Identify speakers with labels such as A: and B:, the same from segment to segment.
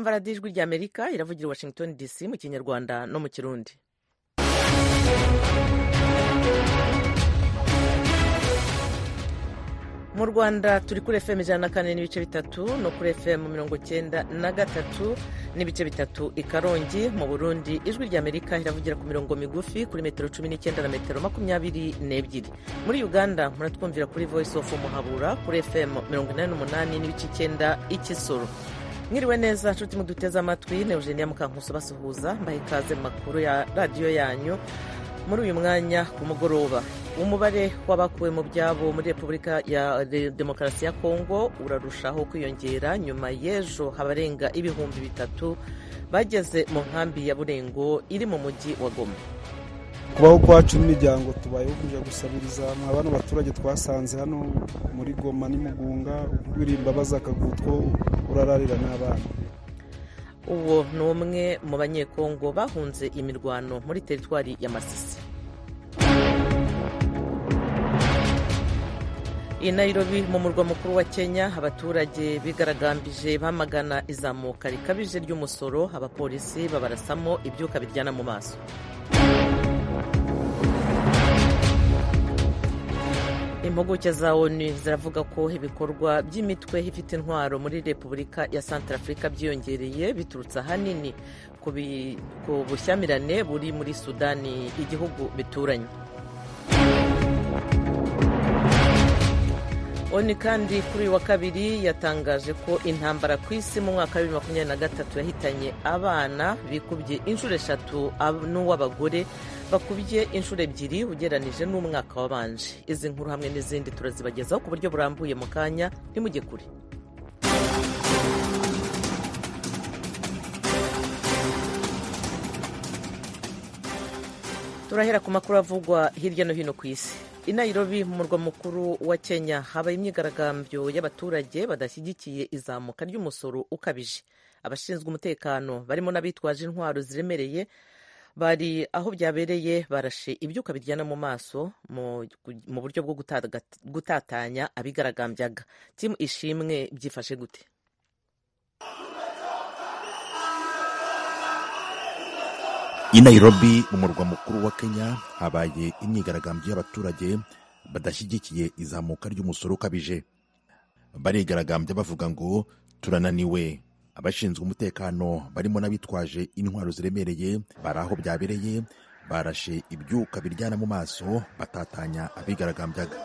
A: murumva radiyo ijwi rya amerika iravugira i washington dc mu kinyarwanda no mu kirundi mu rwanda turi kuri fm ijana na kane n'ibice bitatu no kuri fm mirongo cyenda na gatatu n'ibice bitatu i karongi mu burundi ijwi rya amerika iravugira ku mirongo migufi kuri metero cumi n'icyenda na metero makumyabiri n'ebyiri muri uganda muratwumvira kuri voice of muhabura kuri fm mirongo inani n'umunani n'ibice icyenda ikisoro mwiriwe neza nshuti muduteze amatwi ne eugenia mukankuso basuhuza mbaha ikaze mu makuru ya radiyo yanyu muri uyu mwanya ku mugoroba umubare w'abakuwe mu byabo muri repubulika ya demokarasi ya kongo urarushaho kwiyongera nyuma y'ejo habarenga ibihumbi bitatu bageze mu nkambi ya burengo iri mu mujyi wa goma
B: kubaho kwacu n'imiryango tubayeho kujya gusabiriza mwa bano baturage twasanze hano muri goma n'imugunga uririmba baza akagutwo urararira n'abana
A: uwo ni umwe mu banyekongo bahunze imirwano muri teritwari ya masisi i nairobi mu murwa mukuru wa kenya abaturage bigaragambije bamagana izamuka rikabije ry'umusoro abapolisi babarasamo ibyuka biryana mu maso impuguke za onu ziravuga ko ibikorwa by'imitwe ifite intwaro muri repubulika ya santarafurika byiyongereye biturutse ahanini ku bushyamirane buri muri sudani igihugu bituranye oni kandi kuri uyu wa kabiri yatangaje ko intambara ku isi mu mwaka wa bibiri makumyabiri na gatatu yahitanye abana bikubye inshuro eshatu n'uw'abagore bakubye inshuro ebyiri ugereranije n'umwaka wabanje izi nkuru hamwe n'izindi turazibagezaho ku buryo burambuye mu kanya ntimujye kure turahera ku makuru avugwa hirya no hino ku isi i nairobi mu murwa mukuru wa kenya habaye imyigaragambyo y'abaturage badashyigikiye izamuka ry'umusoro ukabije abashinzwe umutekano barimo n'abitwaje intwaro ziremereye bari aho byabereye barashe ibyuka biryana mu maso mu buryo bwo gutatanya abigaragambyaga timu ishimwe byifashe gute
C: i nairobi mu murwa mukuru wa kenya habaye imyigaragambyo y'abaturage badashyigikiye izamuka ry'umusoro ukabije barigaragambya bavuga ngo turananiwe abashinzwe umutekano barimo n'abitwaje intwaro ziremereye bari aho byabereye barashe ibyuka biryana mu maso batatanya abigaragambyaga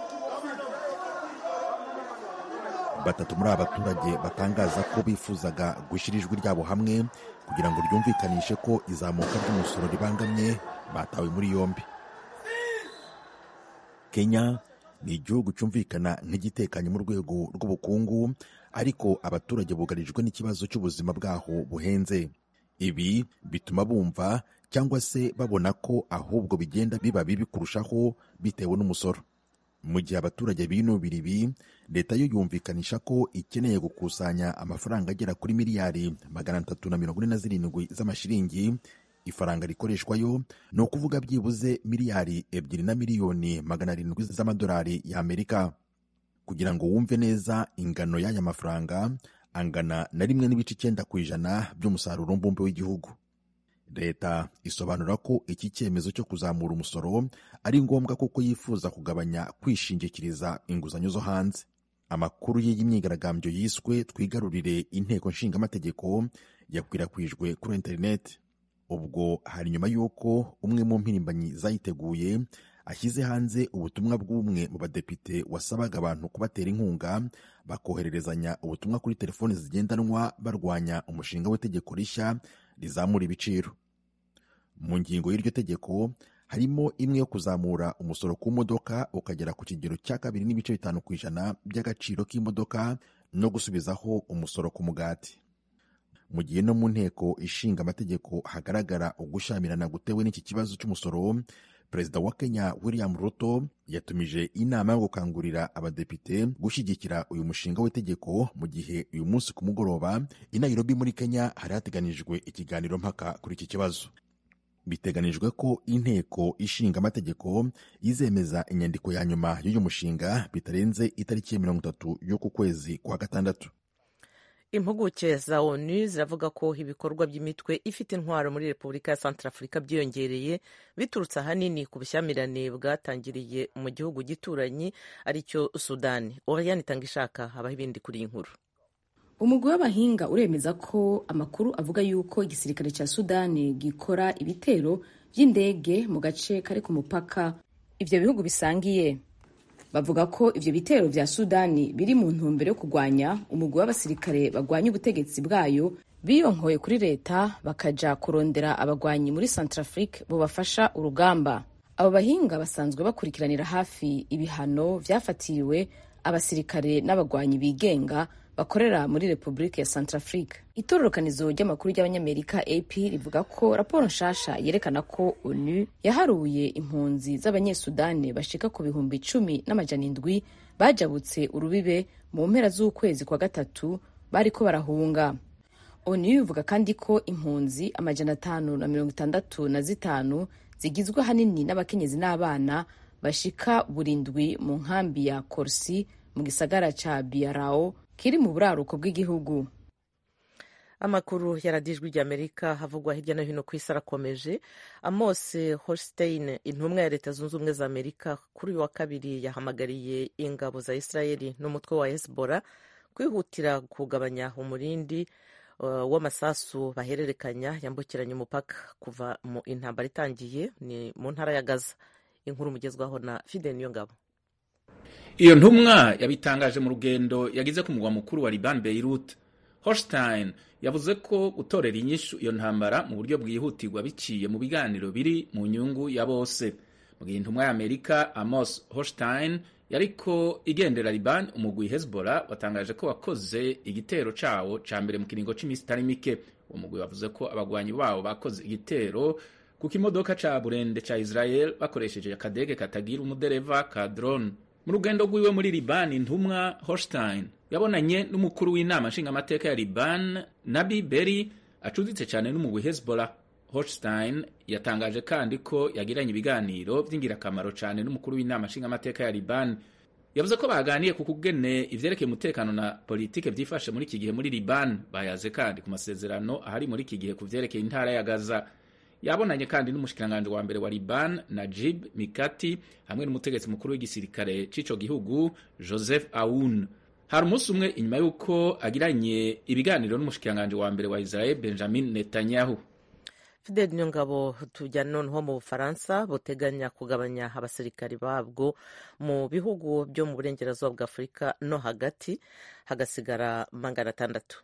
C: batatu muri aba baturage batangaza ko bifuzaga gushyira ijwi ryabo hamwe kugira ngo ryumvikanishe ko izamuka ry'umusoro ribangamye batawe muri yombi kenya ni igihugu cyumvikana nk'igitekanye mu rwego rw'ubukungu ariko abaturage bugarijwe n'ikibazo cy'ubuzima bwaho buhenze ibi bituma bumva cyangwa se babona ko ahubwo bigenda biba bibi kurushaho bitewe n'umusoro mu gihe abaturage binubira ibi leta yo yumvikanisha ko ikeneye gukusanya amafaranga agera kuri miliyari magana atatu na mirongo ine na zirindwi z'amashiringi ifaranga rikoreshwayo ni ukuvuga byibuze miliyari ebyiri na miliyoni magana arindwi z'amadolari y'amerika kugira ngo wumve neza ingano y'aya mafaranga angana na rimwe n'ibice icyenda ku ijana by'umusaruro mbumbe w'igihugu leta isobanura ko iki cyemezo cyo kuzamura umusoro ari ngombwa kuko yifuza kugabanya kwishingikiriza inguzanyo zo hanze amakuru y'iyi myigaragambyo yiswe twigarurire inteko nshingamategeko yakwirakwijwe kuri interineti ubwo hari nyuma y'uko umwe mu mpirimbanyi zayiteguye ashyize hanze ubutumwa bw'umwe mu badepite wasabaga abantu kubatera inkunga bakohererezanya ubutumwa kuri telefoni zigendanwa barwanya umushinga w'itegeko rishya rizamura ibiciro mu ngingo y'iryo tegeko harimo imwe yo kuzamura umusoro ku modoka ukagera ku kigero cya kabiri n'ibice bitanu ku ijana by'agaciro k'imodoka no gusubizaho umusoro ku mugati mu gihe no mu nteko ishinga amategeko hagaragara ugushyamirana gutewe n'iki kibazo cy'umusoro perezida wa kenya william ruto yatumije inama yo gukangurira abadepite gushyigikira uyu mushinga w'itegeko mu gihe uyu munsi ku mugoroba i nairobi muri kenya hari hateganijwe ikiganiro mpaka kuri iki kibazo biteganijwe ko inteko ishinga amategeko izemeza inyandiko ya nyuma y'uyu mushinga bitarenze itariki ya mirongo itatu y'uku kwezi kwa gatandatu
A: impuguke za onu ziravuga ko ibikorwa by'imitwe ifite intwaro muri repubulika ya santarafurika byiyongereye biturutse ahanini ku bushyamirane bwatangiriye mu gihugu gituranyi aricyo sudani oriyani itanga ishaka habaho ibindi kuri iyi nkuru
D: umugwi w'abahinga uremeza ko amakuru avuga yuko igisirikare cya sudani gikora ibitero by'indege mu gace kari ku mupaka ibyo bihugu bisangiye bavuga ko ibyo bitero vya sudani biri mu ntumbero yo kurwanya umugwi w'abasirikare bagwanya ubutegetsi bwayo biyonkoye kuri leta bakaja kurondera abagwanyi muri centrafrique bubafasha urugamba abo bahinga basanzwe bakurikiranira hafi ibihano vyafatiriwe abasirikare n'abagwanyi bigenga bakorera muri repubulika ya centrafrique itororokanizo ry'amakuru ry'abanyamerika ap rivuga ko raporo nshasha yerekana ko onu yaharuye impunzi z'abanyesudani bashika ku bihumbi icumi n'amajana indwi bajabutse urubibe mu mpera z'ukwezi kwa gatatu bariko barahunga onu ivuga kandi ko impunzi amajana atanu na mirongo itandatu na zitanu zigizwe ahanini n'abakenyezi n'abana bashika burindwi mu nkambi ya korsi mu gisagara ca biarao kiri mu buraruko bw'igihugu
A: amakuru yaradijwe ry'amerika havugwa hirya no hino ku isi arakomeje amos holstein intumwa ya leta zunze ubumwe za amerika kuri uyu wa kabiri yahamagariye ingabo za israeli n'umutwe wa hezbollah kwihutira kugabanya umurindi uh, w'amasasu bahererekanya yambukiranya umupaka kuva mu intambara itangiye ni mu ntara ya gaza inkuru mugezwaho na fide niyo ngabo
E: iyo ntumwa yabitangaje mu rugendo yagize ku mugwa mukuru wa liban beirut holstein yavuze ko gutorera inyishu iyo ntambara mu buryo bwihutirwa biciye mu biganiro biri mu nyungu ya bose mu gihe intumwa ya amerika amos holstein yariko igendera liban umugwi hezbollah watangaje ko wakoze igitero cawo ca mbere mu kiringo c'imisi itari mike uwo mugwi wavuze ko abagwanyi bawo bakoze igitero ku kimodoka ca burende ca israel bakoresheje akadege katagira umudereva ka drone mu rugendo rwiwe muri liban intumwa holstein yabonanye n'umukuru w'inama nshingamateka ya liban nabi beri acuditse cyane n'umugwi hezbollah holstein yatangaje kandi ko yagiranye ibiganiro by'ingirakamaro cyane n'umukuru w'inama nshingamateka ya liban yavuze ko baganiye ku kugene ivyerekeye umutekano na politike vyifashe muri iki gihe muri liban bayaze kandi ku masezerano ahari muri iki gihe ku vyerekeye intara ya gaza yabonanye kandi n'umushikiranganji wa mbere wa liban najib mikati hamwe n'umutegetsi mukuru w'igisirikare c'ico gihugu joseph aoun hari umunsi umwe inyuma y'uko agiranye ibiganiro n'umushikiranganji wa mbere wa israel benjamin netanyahu
A: fidel nyongabo tujyana noneho mu bufaransa buteganya kugabanya abasirikari babwo mu bihugu byo mu burengerazuba bwa afurika no hagati hagasigara magana atandatu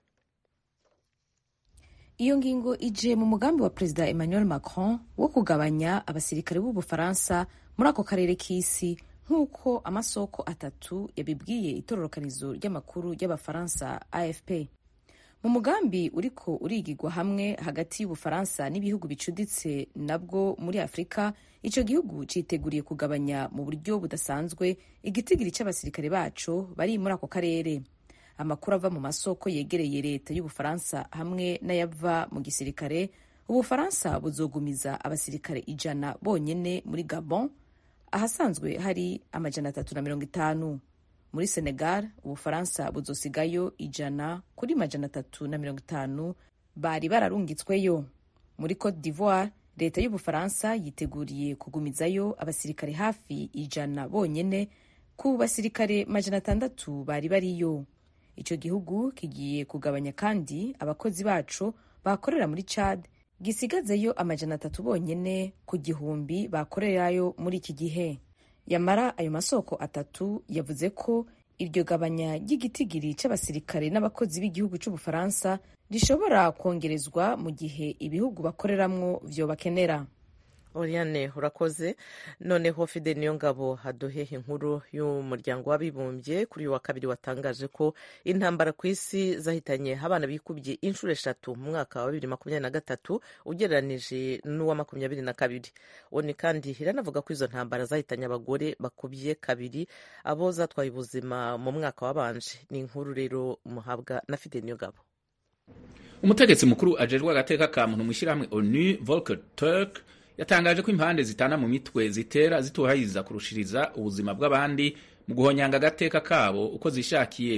D: iyo ngingo ije mu mugambi wa perezida emmanuel macron wo kugabanya abasirikare b'ubufaransa muri ako karere k'isi nk'uko amasoko atatu yabibwiye itororokanizo ry'amakuru ry'abafaransa afp mu mugambi uriko urigirwa hamwe hagati y'ubufaransa n'ibihugu bicuditse nabwo muri afurika ico gihugu citeguriye kugabanya mu buryo budasanzwe igitigiri c'abasirikare baco bari muri ako karere amakuru ava mu masoko yegereye leta y'ubufaransa hamwe n'ayava mu gisirikare ubufaransa buzogumiza abasirikare ijana bonyene muri gabon ahasanzwe hari amajana atatu na mirongo itanu muri senegal ubufaransa buzosigayo ijana kuri majana atatu na mirongo itanu bari bararungitsweyo muri cote d'ivoire leta y'ubufaransa yiteguriye kugumizayo abasirikare hafi ijana bonyene ku basirikare majana atandatu bari bariyo icyo gihugu kigiye kugabanya kandi abakozi bacu bakorera muri chad gisigazeyo amajana atatu bonyene ku gihumbi bakorerayo muri iki gihe yamara ayo masoko atatu yavuze ko iryo gabanya ry'igitigiri c'abasirikare n'abakozi b'igihugu c'ubufaransa rishobora kongerezwa mu gihe ibihugu bakoreramwo vyobakenera
A: Oriane urakoze noneho fide niyo ngabo haduhehe inkuru y'umuryango w'abibumbye kuri uyu wa kabiri watangaje ko intambara ku isi zahitanye abana bikubye inshuro eshatu mu mwaka wa bibiri makumyabiri na gatatu ugereranije n'uwa makumyabiri na kabiri oni kandi iranavuga ko izo ntambara zahitanye abagore bakubye kabiri abo zatwaye ubuzima mu mwaka wabanje ni inkuru rero muhabwa na fide niyo ngabo
E: umutegetsi mukuru ajejwe agateka ka muntu mu ishyirahamwe onu volker turk yatangaje ko impande zitana mu mitwe zitera zituhayiza kurushiriza ubuzima bw'abandi mu guhonyanga agateka kabo uko zishakiye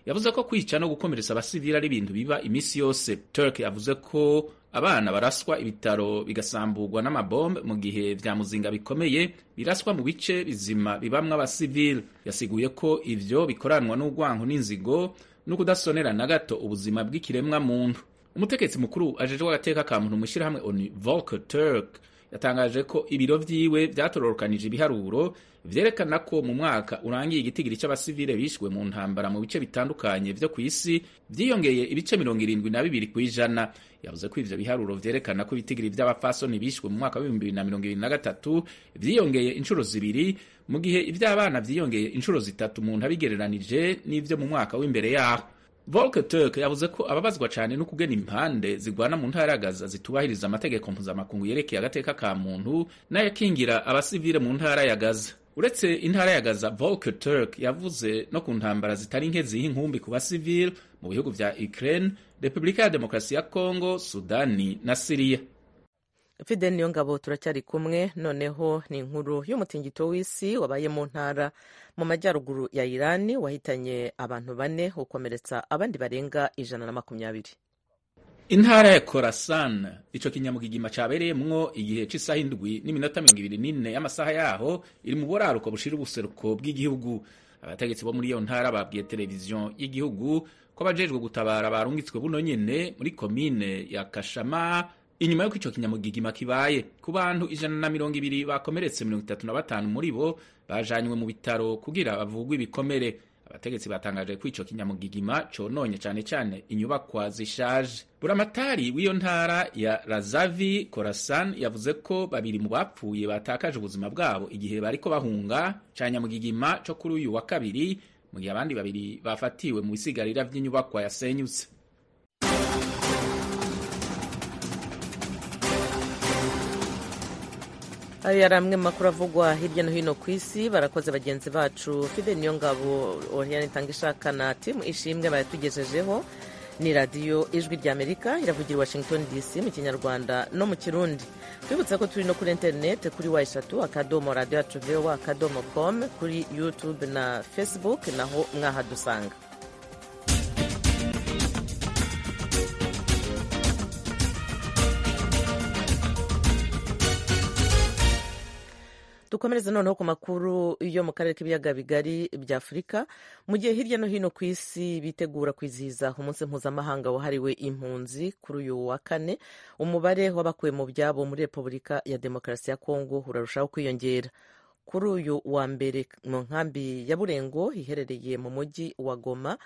E: yavuze ko kwica no gukomeretsa abasivili ari ibintu biba iminsi yose turk yavuze ko abana baraswa ibitaro bigasamburwa n'amabombe mu gihe vya muzinga bikomeye biraswa mu bice bizima bibamwo abasivili yasiguye ko ivyo bikoranwa n'urwanko n'inzigo no kudasonera na gato ubuzima bw'ikiremwa muntu umutegetsi mukuru ajejwe agateka ka muntu mw'ishirahamwe oni volker turk yatangaje ko ibiro vyiwe vyatororokanije ibiharuro vyerekana ko mu mwaka urangiye igitigiri c'abasivile bishwe mu ntambara mu bice bitandukanye vyo kw'isi vyiyongeye ibice mirongo irindwi na bibiri kw'ijana yavuze ko ivyo biharuro vyerekana ko ibitigiri vy'abafasoni bishwe mu mwaka w'ibihumbi bibiri na mirongo ibiri na gatatu vyiyongeye inshuro zibiri mu gihe ivy'abana vyiyongeye inshuro zitatu umuntu abigereranije n'ivyo mu mwaka w'imbere yaho Volker Turk yavuze ko ababazwa cyane no kugena impande zigwana mu ntara ya Gaza zitubahiriza amategeko mpuzamakungu yerekeye agateka ka muntu n'ayakingira abasivile mu ntara ya Gaza. Uretse intara ya Gaza, Volker Turk yavuze no ku ntambara zitari nke ziha inkumbi ku basivile mu bihugu vya Ukraine, Repubulika ya Demokarasi ya Kongo, Sudani na Siriya.
A: fide niyo ngabo turacyari kumwe noneho ni inkuru y'umutingito w'isi wabaye mu ntara mu majyaruguru ya irani wahitanye abantu bane ukomeretsa abandi barenga ijana na makumyabiri
E: intara ya Khorasan ico kinyamugigima cabereyemwo igihe c'isaha indwi n'iminota mirongo ibiri n'ine y'amasaha yaho iri mu buraruko bushira ubuseruko bw'igihugu abategetsi bo muri iyo ntara babwiye televiziyo y'igihugu ko abajejwe gutabara barungitswe buno nyene muri komine ya kashama inyuma y'uko ico kinyamugigima kibaye ku bantu ijana na mirongo ibiri bakomeretse mirongo itatu na batanu muri bo bajanywe mu bitaro kugira bavugwe ibikomere abategetsi batangaje ko ico kinyamugigima cononye cane cane inyubakwa zishaje buramatari w'iyo ntara ya razavi korasan yavuze ko babiri mu bapfuye batakaje ubuzima bwabo igihe bariko bahunga ca nyamugigima co kuri uyu wa kabiri mu gihe abandi babiri bafatiwe mu bisigarira vy'inyubakwa yasenyutse
A: ayo yari amwe mu makuru avugwa hirya no hino ku isi barakoze bagenzi bacu fide niyo ngabo oriane itanga ishaka na timu ishimwe bayatugejejeho ni radiyo ijwi rya amerika iravugira i washington dc mu kinyarwanda no mu kirundi twibutsa ko turi no kuri interineti kuri wa eshatu akadomo radiyo yacu vowa akadomo com kuri youtube na facebook naho mwahadusanga dukomereze noneho ku makuru yo mu karere k'ibiyaga bigari bya afurika mu gihe hirya no hino ku isi bitegura kwizihiza umunsi mpuzamahanga wahariwe impunzi kuri uyu wa kane umubare w'abakuwe mu byabo muri repubulika ya demokarasi ya kongo urarushaho kwiyongera kuri uyu wa mbere mu nkambi ya burengo iherereye mu mujyi wa goma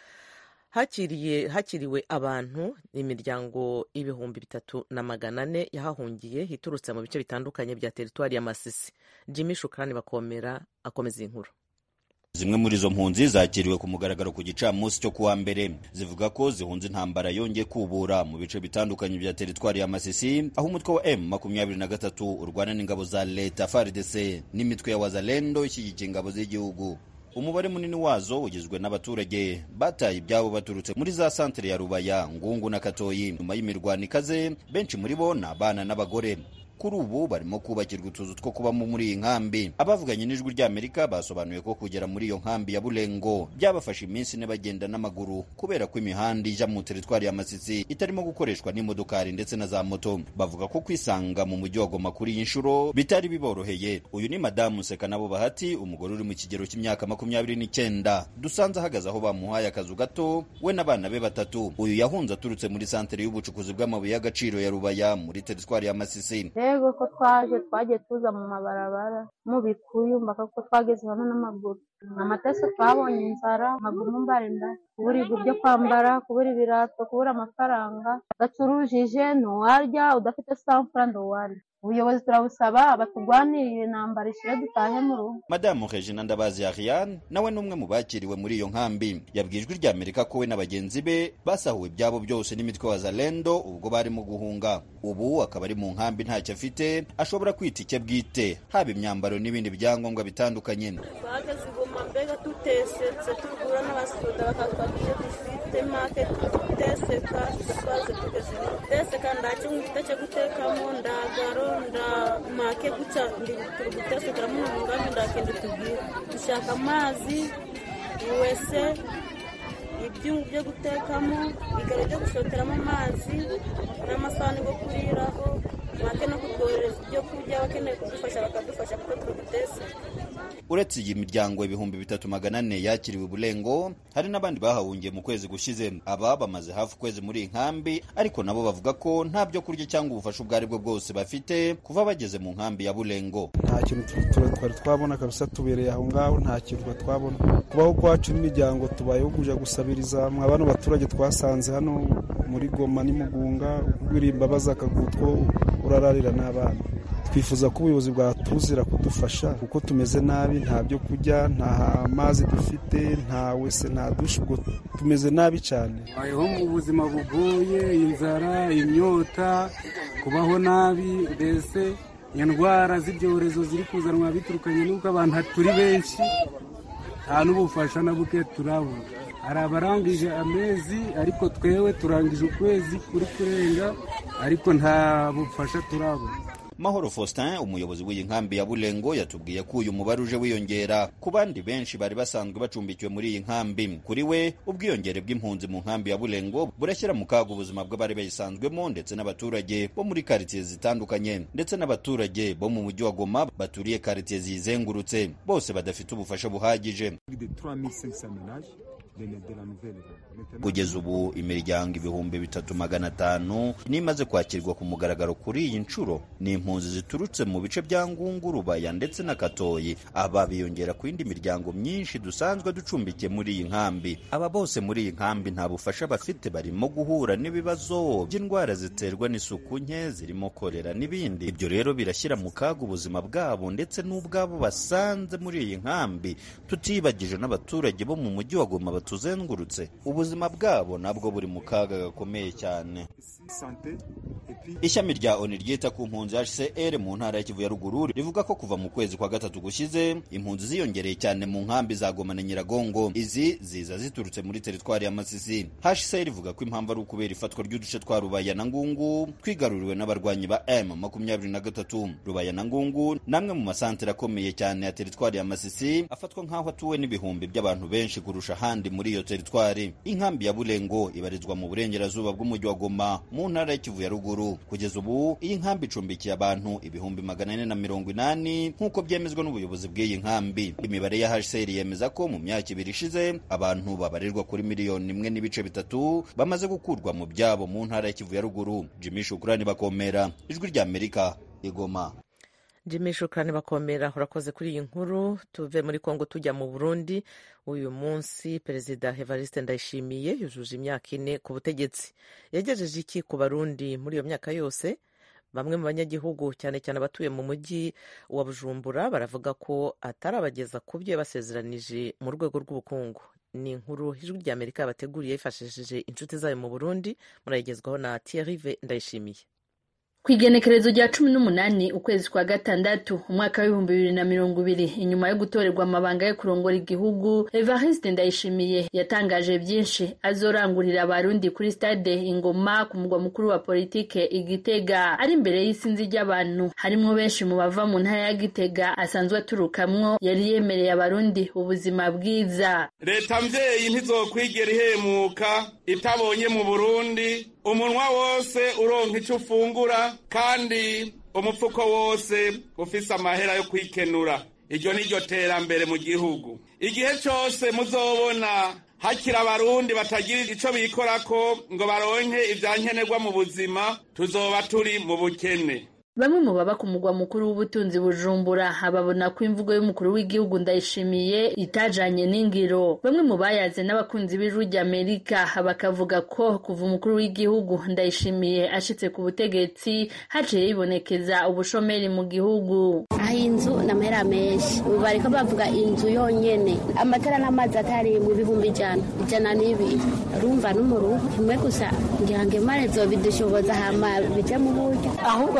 A: hakiriye hakiriwe abantu imiryango ibihumbi bitatu na magana ane yahahungiye iturutse mu bice bitandukanye bya teritwari ya masisi jimmy shukrani bakomera akomeza inkuru
F: zimwe muri izo mpunzi zakiriwe ku mugaragaro ku gicamunsi cyo kuwa mbere zivuga ko zihunze intambara yongeye kubura mu bice bitandukanye bya teritwari ya masisi aho umutwe wa m makumyabiri na gatatu urwana n'ingabo za leta fardc n'imitwe ya wazalendo ishyigikiye ingabo z'igihugu umubare munini wazo ugizwe n'abaturage bataye ibyabo baturutse muri za santere ya rubaya ngungu na katoyi nyuma y'imirwano ikaze benshi muri bo ni abana n'abagore kuri ubu barimo kubakirwa utuzu two kubamo muri iyi nkambi abavuganye n'ijwi ry'amerika basobanuye ko kugera muri iyo nkambi ya burengo byabafashe iminsi ine bagenda n'amaguru kubera ko imihanda ijya mu teritwari ya masisi itarimo gukoreshwa n'imodokari ndetse na za moto bavuga ko kwisanga mu mujyi wa goma kuri iyi nshuro bitari biboroheye uyu ni madamu sekanabo bahati umugore uri mu kigero cy'imyaka makumyabiri n'icyenda dusanze ahagaze aho bamuhaye akazu gato we n'abana be batatu uyu yahunze aturutse muri santere y'ubucukuzi bw'amabuye y'agaciro ya rubaya muri teritwari ya masisi
G: rero ko twaje twagiye tuza mu mabarabara mu bikuyu mbaka ko twageze hano n'amaguru amatese twabonye inzara amaguru mbarinda kubura ibyo kwambara kubura ibirato kubura amafaranga udacurujije ntuwarya udafite samfura ntuwarya ubuyobozi turabusaba batugwanirire intambara ishire dutahe mu rugo
F: madamu regina ndabazi ariane nawe ni umwe mu bakiriwe muri iyo nkambi yabwiye ijwi ry'amerika ko we na bagenzi be basahuwe ibyabo byose n'imitwe wa zalendo ubwo barimo guhunga ubu akaba ari mu nkambi ntacyo afite ashobora kwita icye bwite haba imyambaro n'ibindi byangombwa bitandukanye
H: twageze igoma mbega tutesetse tugura n'abasoda bakatwakije dufite make tuteseka twaze tugeze teseka ndakimwe mfite cyo gutekamo ndagaro nda make guca ndi turi gutesekera mu ngambi ndakende tubwire dushaka amazi wese ibyungu byo gutekamo igare ryo gushoteramo amazi n'amasahani yo kuriraho make no kutwohereza ibyo kurya abakeneye kudufasha bakadufasha kuko turabitese
F: uretse iyi miryango ibihumbi bitatu magana ane yakiriwe bulengo hari n'abandi bahahungiye mu kwezi gushize aba bamaze hafi ukwezi muri iyi nkambi ariko nabo bavuga ko nta byo kurya cyangwa ubufasha ubwo ari bwo bwose bafite kuva bageze mu nkambi ya bulengo
B: nta kintu twari twabona kabisa tubereye aho ngaho nta kintu twari twabona kubaho kwacu n'imiryango tubayeho kuja gusabiriza mwa bano baturage twasanze hano muri goma n'imugunga uririmba baza akagutwo urararira n'abana twifuza ko ubuyobozi bwatuzira kudufasha kuko tumeze nabi nta byo kurya nta mazi dufite nta wese nta dushe ubwo tumeze nabi cyane
I: bayeho mu buzima bugoye inzara inyota kubaho nabi mbese indwara z'ibyorezo ziri kuzanwa biturukanye n'uko abantu turi benshi nta n'ubufasha na buke turabona hari abarangije amezi ariko twewe turangije ukwezi kuri kurenga ariko nta bufasha turabona
F: mahoro faustin umuyobozi w'iyi nkambi ya bulengo yatubwiye ko uyu mubare uje wiyongera ku bandi benshi bari basanzwe bacumbikiwe muri iyi nkambi kuri we ubwiyongere bw'impunzi mu nkambi ya bulengo burashyira mu kaga ubuzima bw'abari bayisanzwemo ndetse n'abaturage bo muri karitsiye zitandukanye ndetse n'abaturage bo mu mujyi wa goma baturiye karitsiye ziyizengurutse bose badafite ubufasha buhagije kugeza ubu imiryango ibihumbi bitatu magana atanu nimaze kwakirwa ku mugaragaro kuri iyi nshuro ni impunzi ziturutse mu bice bya ngungu rubaya ndetse na katoyi aba biyongera ku yindi miryango myinshi dusanzwe ducumbikiye muri iyi nkambi aba bose muri iyi nkambi nta bufasha bafite barimo guhura n'ibibazo by'indwara ziterwa n'isuku nke zirimo korera n'ibindi ibyo rero birashyira mu kaga ubuzima bwabo ndetse n'ubwabo basanze muri iyi nkambi tutibagije n'abaturage bo mu mujyi wa goma batuzengurutse ubuzima bwabo nabwo buri mu kaga gakomeye cyane ishami rya oni ryita ku mpunzi hcr mu ntara ya kivu ya ruguru rivuga ko kuva mu kwezi kwa gatatu gushize impunzi ziyongereye cyane mu nkambi za goma na nyiragongo izi ziza ziturutse muri teritwari ya masisi hcr ivuga ko impamvu ari ukubera ifatwa ry'uduce twa rubaya na ngungu twigaruriwe n'abarwanyi ba m makumyabiri na gatatu rubaya na ngungu namwe mu masantere akomeye cyane ya teritwari ya masisi afatwa nk'aho atuwe n'ibihumbi by'abantu benshi kurusha ahandi muri iyo teritwari inkambi ya bulengo ibarizwa mu burengerazuba bw'umujyi wa goma mu ntara ya kivu ya ruguru kugeza ubu iyi nkambi icumbikiye abantu ibihumbi magana ane na mirongo inani nk'uko byemezwa n'ubuyobozi bw'iyi nkambi imibare ya hcr yemeza ko mu myaka ibiri ishize abantu babarirwa kuri miliyoni imwe n'ibice bitatu bamaze gukurwa mu byabo mu ntara ya kivu ya ruguru jimmy shukurani bakomera ijwi rya amerika igoma
A: jimmy shukurani bakomera urakoze kuri iyi nkuru tuve muri kongo tujya mu burundi uyu munsi perezida evariste ndayishimiye yujuje imyaka ine ku butegetsi yagejeje iki ku barundi muri iyo myaka yose bamwe mu banyagihugu cyane cyane abatuye mu mujyi wa bujumbura baravuga ko atarabageza ku byo yabasezeranije mu rwego rw'ubukungu ni inkuru ijwi rya amerika yabateguriye yifashishije inshuti zayo mu burundi murayigezwaho na thierry ndayishimiye
J: ku igenekerezo rya cumi n'umunani ukwezi kwa gatandatu umwaka w'ibihumbi bibiri na mirongo ibiri inyuma yo gutorerwa amabanga yo kurongora igihugu evariste ndayishimiye yatangaje byinshi azorangurira abarundi kuri stade ingoma ku mugwa mukuru wa politike igitega ari imbere y'isinzi ry'abantu harimo benshi mu bava mu ntara ya gitega asanzwe aturukamwo yari yemereye abarundi ubuzima bwiza
K: leta mvyeyi ntizokwigera ihemuka itabonye mu burundi umunwa wose uronka icyo ufungura kandi umupfuko wose ufise amahera yo kwikenura iryo ni ryo terambere mu gihugu igihe cyose muzobona hakiri abarundi batagira icyo bikorako ngo baronke ibyankenerwa mu buzima tuzoba turi mu bukene
J: bamwe mu baba ku mugwa mukuru w'ubutunzi bujumbura babona ko imvugo y'umukuru w'igihugu ndayishimiye itajanye n'ingiro bamwe mu bayaze n'abakunzi b'ijwi ry'amerika bakavuga ko kuva umukuru w'igihugu ndayishimiye ashitse ku butegetsi haciye yibonekeza ubushomeri mu gihugu
L: aho inzu ni amahera menshi ubu bariko bavuga inzu yonyene amatara n'amazi atari mu bihumbi ijana ijana n'ibiri urumva n'umuruhu kimwe gusa ngira ngo imana zobidushoboza hama bije mu buryo
M: ahubwo rero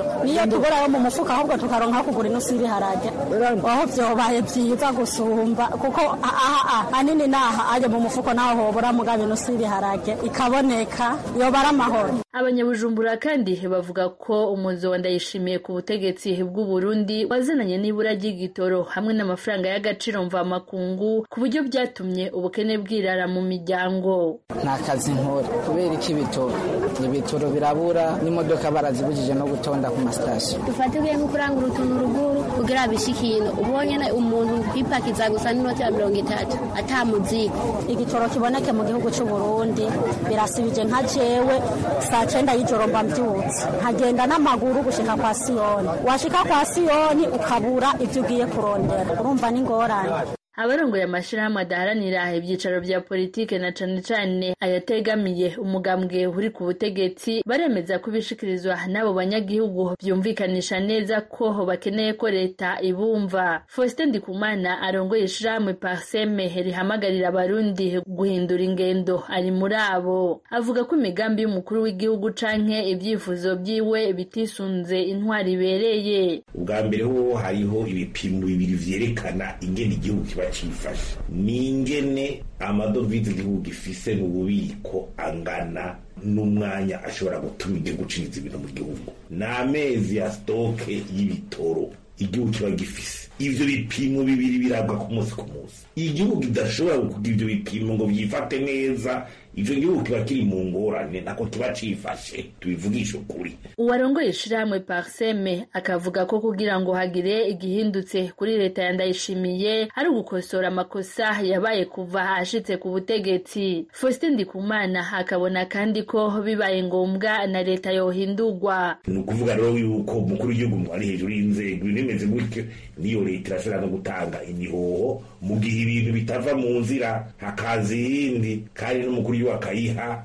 M: niyo tugura yo mu mufuka ahubwo tukaronka kugura inusu y'ibiharage aho vyobaye vyiza gusumba kuko aha hanini naha aje mu mufuko naho hobura mugabo inusu y'ibiharage ikaboneka yoba ari amahoro
J: abanyabujumbura kandi bavuga ko umuzo wa ndayishimiye ku butegetsi bw'u Burundi wazananye n'ibura ry'igitoro hamwe n'amafaranga y'agaciro mvamakungu ku buryo byatumye ubukene bwirara mu miryango
N: nta kazi nkora kubera iki ibitoro ibitoro birabura n'imodoka barazibujije no gutonda ku masitasiyo
L: dufate ugiye nko kurangura utuntu ruguru kugira bishikino ubonye umuntu kwipakiza gusa n'inoti ya mirongo itatu ata muzigo
M: igitoro kiboneke mu gihugu cy'u Burundi birasibije nka jewe saa cenda y'ijoro mba mbyutse nkagenda n'amaguru gushika kwa siyoni washika kwa siyoni ukabura ibyo ugiye kurondera urumva n'ingorane
J: abarongoye amashirahamwe adaharanira ivyicaro vya politike na cane cane ayategamiye umugambwe uri ku butegetsi baremeza ko ibishikirizwa n'abo banyagihugu vyumvikanisha neza ko bakeneye ko leta ibumva faustin ndikumana arongoye ishirahamwe parseme rihamagarira abarundi guhindura ingendo ari muri abo avuga ko imigambi y'umukuru w'igihugu canke ivyifuzo vyiwe bitisunze intwari ibereye
O: ubwa mbere ho hariho ibipimo bibiri vyerekana ingene igihugu kiba cifashe ni ingene amadovize igihugu gifise mu bubiko angana n'umwanya ashobora gutuma igihugu cinjiza ibintu mu gihugu ni amezi ya sitoke y'ibitoro igihugu kiba gifise ivyo bipimo bibiri birabwa ku munsi ku munsi igihugu kidashobora kugira ivyo bipimo ngo vyifate neza ico gihugu kiba kiri mu ngorane nako kiba cifashe tubivugisha ukuri
J: uwarongoye ishirahamwe parseme akavuga ko kugira ngo hagire igihindutse kuri leta ya ndayishimiye ari ugukosora amakosa yabaye kuva ashitse ku butegetsi faustin ndikumana akabona kandi ko bibaye ngombwa na leta yohindurwa
O: ni ukuvuga rero yuko umukuru w'igihugu ari hejuru y'inzego ibintu bimeze gutyo niyo leta irashobora no gutanga imihoho mu gihe ibintu bitava mu nzira hakaza iyindi kandi n'umukuru w'igihugu akayiha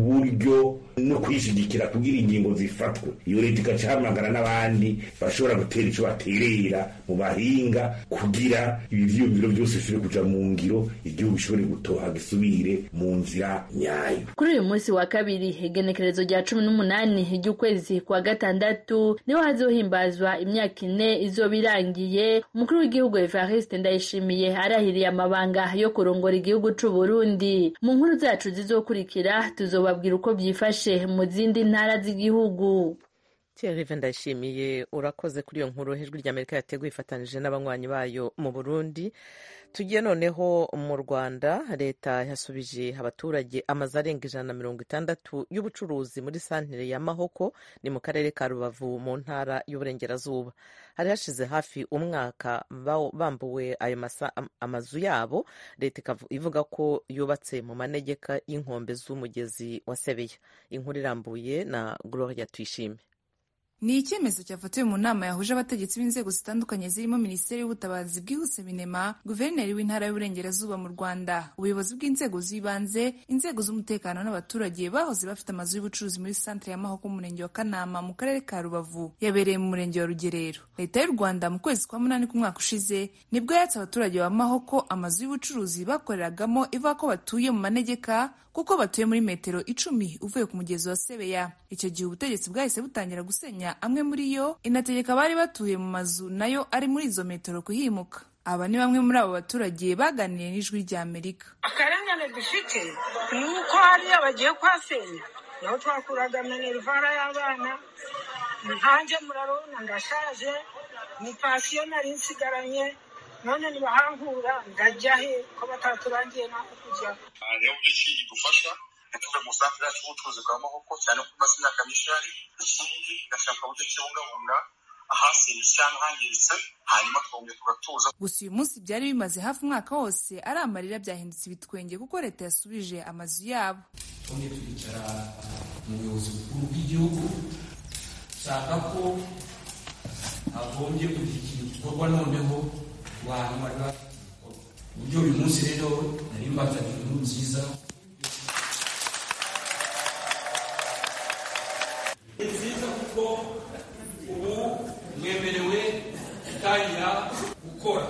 O: uburyo no kwishigikira kugira ingingo zifatwe iyo leta igacahamagara n'abandi bashobora gutera ico baterera mu bahinga kugira ibi vyiyumviro vyose bishobore kuja mu ngiro igihugu gishobore gutoha gisubire mu nzira nyayo
J: kuri uyu munsi wa kabiri igenekerezo rya cumi n'umunani ry'ukwezi kwa gatandatu niho hazohimbazwa imyaka ine izoba irangiye umukuru w'igihugu evariste ndayishimiye arahiriye amabanga yo kurongora igihugu c'u burundi mu nkuru zacu zizokurikira tuzobabwira uko byifashe mu zindi ntara z'igihugu
A: Thierry ndayishimiye urakoze kuri iyo nkuru ijwi ry'amerika yateguye ifatanije n'abanywanyi bayo mu burundi tugiye noneho mu rwanda leta yasubije abaturage amazu arenga ijana na mirongo itandatu y'ubucuruzi muri santere ya mahoko ni mu karere ka rubavu mu ntara y'uburengerazuba hari hashize hafi umwaka bambuwe ayo amazu yabo leta ivuga ko yubatse mu manegeka y'inkombe z'umugezi wa sebeya inkuru irambuye na gloria tuyishime
P: ni icyemezo cyafatiwe mu nama yahuje abategetsi b'inzego zitandukanye zirimo minisiteri y'ubutabazi bwihuse binema guverineri w'intara y'uburengerazuba mu rwanda ubuyobozi bw'inzego z'ibanze inzego z'umutekano n'abaturage bahoze bafite amazu y'ubucuruzi muri santere ya mahoko mu murenge wa kanama mu karere ka rubavu yabereye mu murenge wa rugerero leta y'u rwanda mu kwezi kwa munani k'umwaka ushize nibwo yatse abaturage ba mahoko amazu y'ubucuruzi bakoreragamo ivuga ko batuye mu manegeka kuko batuye muri metero icumi uvuye ku mugezi wa sebeya icyo gihe ubutegetsi bwahise butangira gusenya amwe muri yo inategeka abari batuye mu mazu nayo ari muri izo metero kuhimuka aba ni bamwe muri abo baturage baganiriye n'ijwi rya amerika
Q: akarengane dufite ni uko hariya bagiye kuhasenya naho twakuraga minerivara y'abana nkanjye murabona ndashaje ni pasiyo nari nsigaranye none nibahankura ndajya he ko bataturangiye n'aho kujya
R: niyo buryo ki idufasha ntituve mu santere yacu y'ubucuruzi bwa mahoko cyane ko imaze imyaka myinshi ihari ikindi igashaka uburyo kibungabunga ahasenyutse cyangwa ahangiritse hanyuma twongera tugatuza
P: gusa uyu munsi byari bimaze hafi umwaka wose ari amarira byahindutse ibitwenge kuko leta yasubije amazu yabo
S: twongeye twicara mu buyobozi bukuru bw'igihugu shaka ko hagombye kugira ikintu gikorwa noneho abantu bari bafite uburyo uyu munsi rero nari mbazaniye inkuru nziza ni nziza kuko ubu mwemerewe gutangira gukora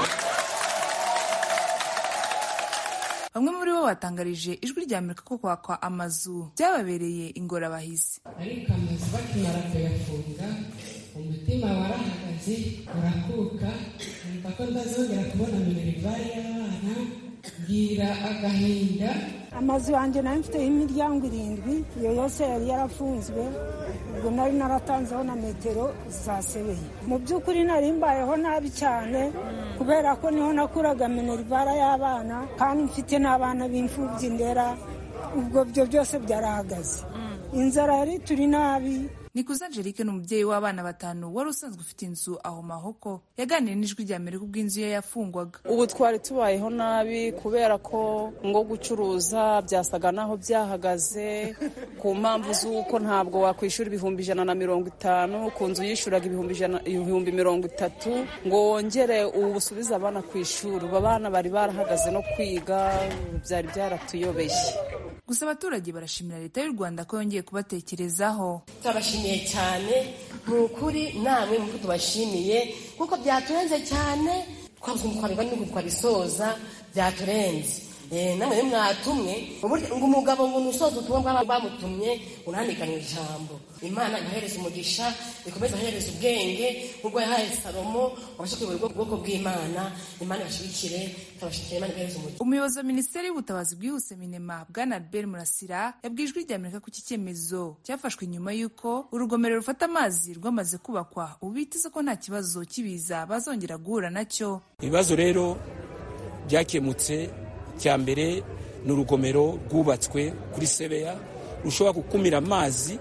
P: bamwe muri bo batangarije ijwi rya amerika ko kwakwa amazu byababereye ingorabahizi
T: ariko amazu bakimara kuyafunga umutima warahagaze urakuka numva ko ntazongera kubona minerivare y'abana ngira agahinda
Q: amazu yanjye nayo mfiteho imiryango irindwi iyo yose yari yarafunzwe ubwo nari naratanzeho na metero zasebeye mu by'ukuri nari mbayeho nabi cyane kubera ko niho nakuraga minerivara y'abana kandi mfite n'abana b'imfubyi ndera ubwo byo byose byarahagaze inzara yari turi nabi
P: nikuze angelique ni umubyeyi w'abana batanu wari usanzwe ufite inzu aho mahoko yaganiriye n'ijwi rya mbere ubwo inzu ye yafungwaga
U: ubu twari tubayeho nabi kubera ko ngo gucuruza byasaga naho byahagaze ku mpamvu z'uko ntabwo wakwishyura ibihumbi ijana na mirongo itanu ku nzu yishyuraga ibihumbi mirongo itatu ngo wongere ubu busubize abana ku ishuri ubu abana bari barahagaze no kwiga byari byaratuyobeye
P: gusa abaturage barashimira leta y'u rwanda ko yongeye kubatekerezaho
V: turabashimiye cyane ni ukuri namwe nk'uko tubashimiye kuko byaturenze cyane twabuze umutwarwa n'uko twabisoza byaturenze namwe rero mwatumwe ngo umugabo ngo nusoze ubutumwa bamutumye unandikane ijambo imana imuhereza umugisha ikomeze ahereza ubwenge nk'ubwo yahaye salomo wabasha kuyobora ubwoko bw'imana imana ibashigikire turabashikira imana imuhereza umugisha
P: umuyobozi wa minisiteri y'ubutabazi bwihuse minema bwana albert murasira yabwiye ijwi rya amerika ko iki cyemezo cyafashwe nyuma y'uko urugomero rufata amazi rwamaze kubakwa ubu biteze ko nta kibazo cy'ibiza bazongera guhura nacyo
S: ibibazo rero byakemutse cya mbere ni urugomero rwubatswe kuri sebeya rushobora gukumira amazi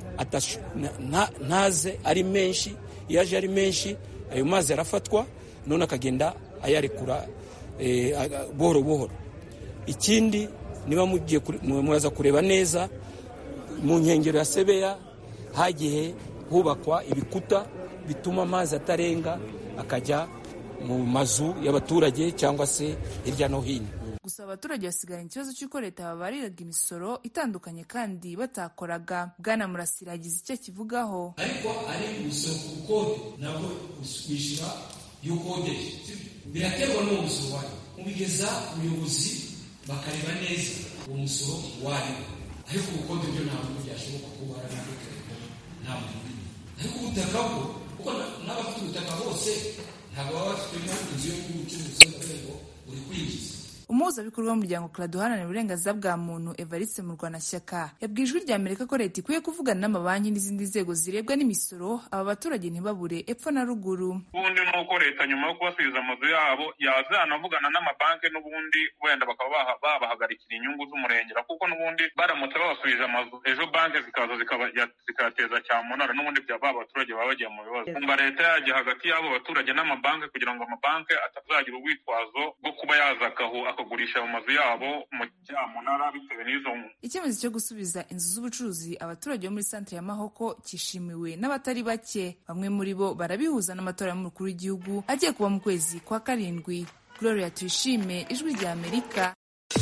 S: ntaze ari menshi iyo aje ari menshi ayo mazi arafatwa none akagenda ayarekura buhoro buhoro ikindi niba mugiye muraza kureba neza mu nkengero ya sebeya hagiye hubakwa ibikuta bituma amazi atarenga akajya mu mazu y'abaturage cyangwa se hirya no hino
P: gusa abaturage basigaranye ikibazo cy'uko leta babariraga imisoro itandukanye kandi batakoraga bwana murasira yagize icyo akivugaho
S: ariko ari umusoro ku bukode nabwo wishyura iyo ukodeje biraterwa n'uwo musoro wayo mubigeza ubuyobozi bakareba neza uwo musoro wayo ariko ubukode byo ntabwo byashoboka kuba warabitekereza ntabwo ariko ubutaka bwo kuko n'abafite ubutaka bose ntabwo baba bafitemo inzu yo gucuruza ngo uri kwinjiza
P: umuhuzabikorwa w'umuryango clado uharanira uburenganzira bwa muntu evariste mu rwanashyaka yabwiye ijwi rya amerika ko leta ikwiye kuvugana n'amabanki n'izindi nzego zirebwa n'imisoro aba baturage ntibabure epfo na ruguru
W: ubundi ni uko leta nyuma yo kubasubiza amazu yabo yazanavugana n'amabanki n'ubundi wenda bakaba babahagarikira inyungu z'umurengera kuko n'ubundi baramutse babasubije amazu ejo banki zikaza zikayateza cyamunara n'ubundi ba baturage baba bagiye mu bibazo kumva leta yajya hagati y'abo baturage n'amabanki kugira ngo amabanki atazagira urwitwazo rwo kuba yaza bakagurisha mu mazu yabo mu cyamunara bitewe n'izo
P: icyemezo cyo gusubiza inzu z'ubucuruzi abaturage bo muri santere ya mahoko cyishimiwe n'abatari bake bamwe muri bo barabihuza n'amatora y'umukuru w'igihugu agiye kuba mu kwezi kwa karindwi gloria tuyishime ijwi rya amerika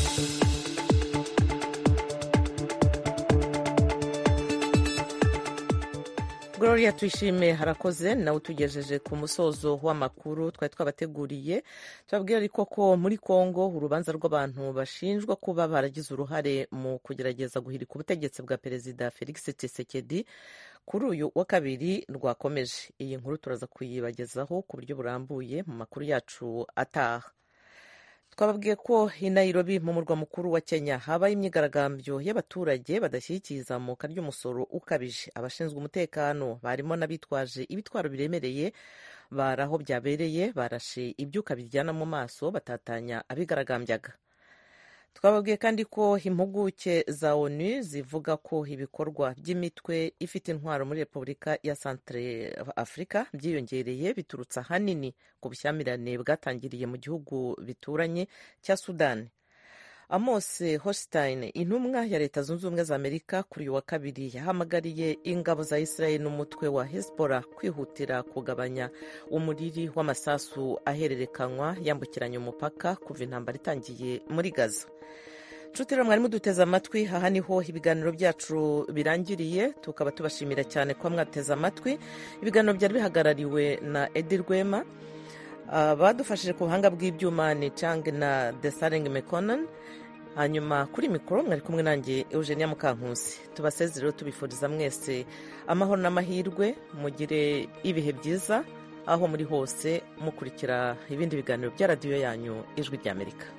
A: gloria tuyishime harakoze nawe utugejeje ku musozo w'amakuru twari twabateguriye tubabwira ariko ko muri congo urubanza rw'abantu bashinjwa kuba baragize uruhare mu kugerageza guhirika ubutegetsi bwa perezida felix tshisekedi kuri uyu wa kabiri rwakomeje iyi nkuru turaza kuyibagezaho ku buryo burambuye mu makuru yacu ataha twababwiye ko i Nairobi mu murwa mukuru wa Kenya habaye imyigaragambyo y'abaturage badashyigikiye izamuka ry'umusoro ukabije abashinzwe umutekano barimo n'abitwaje ibitwaro biremereye bari aho byabereye barashe ibyuka bijyana mu maso batatanya abigaragambyaga twababwiye kandi ko impuguke za onu zivuga ko ibikorwa by'imitwe ifite intwaro muri repubulika ya centre afurika byiyongereye biturutse ahanini ku bushyamirane bwatangiriye mu gihugu bituranye cya sudani amos hostein intumwa ya leta zunze ubumwe za amerika kuri uyu wa kabiri yahamagariye ingabo za israel n'umutwe wa hezbollah kwihutira kugabanya umuriri w'amasasu ahererekanywa yambukiranya umupaka kuva intambara itangiye muri gaza nshuti rero mwari muduteze amatwi aha niho ibiganiro byacu birangiriye tukaba tubashimira cyane kuba mwateze amatwi ibiganiro byari bihagarariwe na edi rwema badufashije ku buhanga bw'ibyuma ni cang na desaring mekonan hanyuma kuri mikoro mwari kumwe nanjye eugenia mukankusi tubasezereho tubifuriza mwese amahoro n'amahirwe mugire ibihe byiza aho muri hose mukurikira ibindi biganiro bya radiyo yanyu ijwi ry'amerika